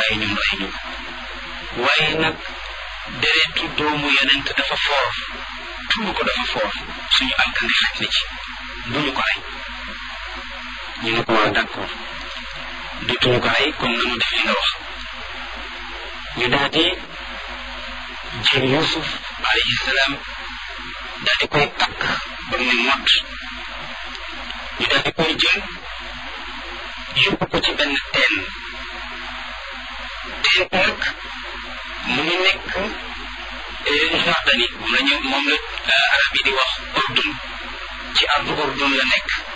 waaye ñun rey ñu waaye nag deretu doomu yonent dafa foor tuur ko dafa foor suñu alkande xaj na ci duñu ko rey ñu ne ko waa d'accord dutuñu ko rey kon nanu def li nga wax ñu daal di jël Yuusuf alayhi salaam daal di koy takk ba mu ne mott ñu daal di koy jël yóbbu ko ci benn teen teen nag mu ngi nekk Jordanie moom la ñu moom la arab yi di wax Ordun ci ardu Ordun la nekk